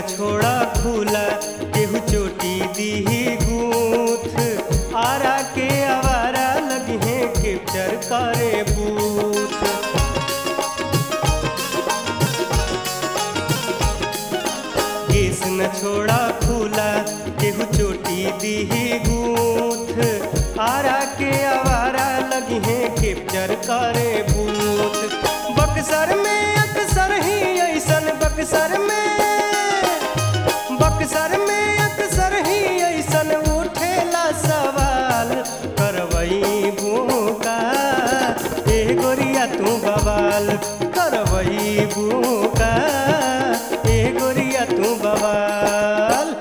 न छोड़ा खुला केहू चोटी दीही गूथ आरा के आवारा लगे कैप्चर करे बूथ केस न छोड़ा खुला केहू चोटी दीही गूथ आरा के आवारा लगी है कैप्चर करे बूथ बक्सर में अक्सर ही ऐसन बक्सर में बक्सर में अक्सर ही ऐसन उठेला सवाल करवई भूका ए गोरिया तू बवाल करवई भूका ए गोरिया तू बवाल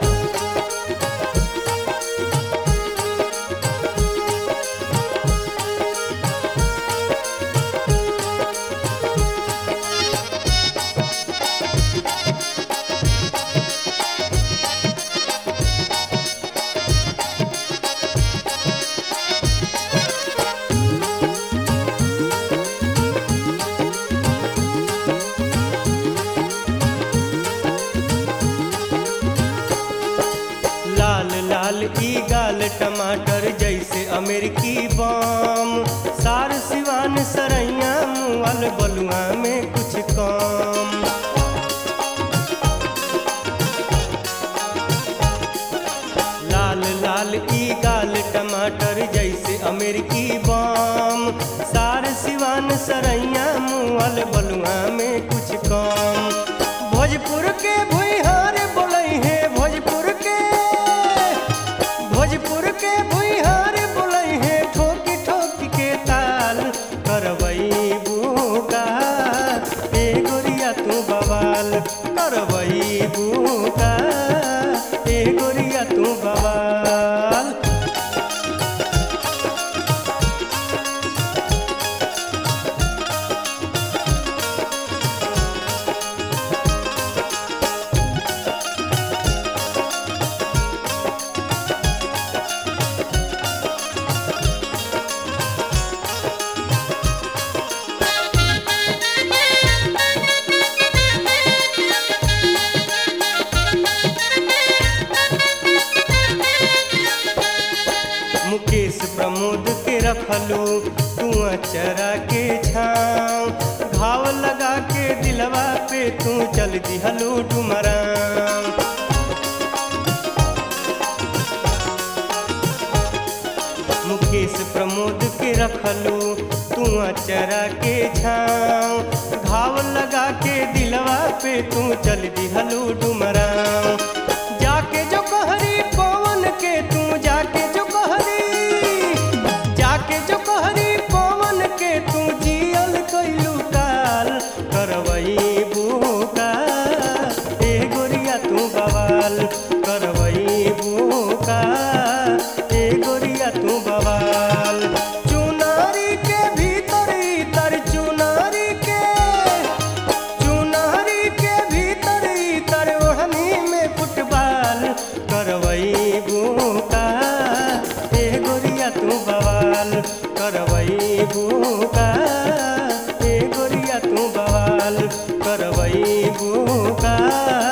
लाल लाल ई गाल टमाटर जैसे अमेरिकी बम सार सिवान सरैया मुअल बलुआ में कुछ कम लाल लाल ई गाल टमाटर जैसे अमेरिकी बम सार सिवान सरैया मुअल बलुआ में कुछ कम भोजपुर के भुइहार बोलै है भोजपुर के भोजपुर के भुइहार बोलै है ठोकी ठोकी के ताल करवई बुका ए गोरिया तू बवाल करवई बुका ए गोरिया तू बवाल मुकेश प्रमोद के रखलू तू चरा के छाँव घाव लगा के दिलवा पे तू चल दिहलू डुमराम मुकेश प्रमोद के रखलू तू चरा के छाँव घाव लगा के दिलवा पे तू चल दिहलू डुमराम जाके जो कहरी पवन के तू जाके जो कहरी जाके जो कहरी पवन के तू जियल कैलू काल करवई बुका ए गोरिया तू बवाल करवई बुका ए गोरिया तू बवाल चुनारी के भीतर इतर चुनारी के चुनारी के भीतर इतर ओढ़नी में फुटबॉल करवई बुका ए गोरिया तू बवाल करवई बुका ए गोरिया तू बवाल करवई बुका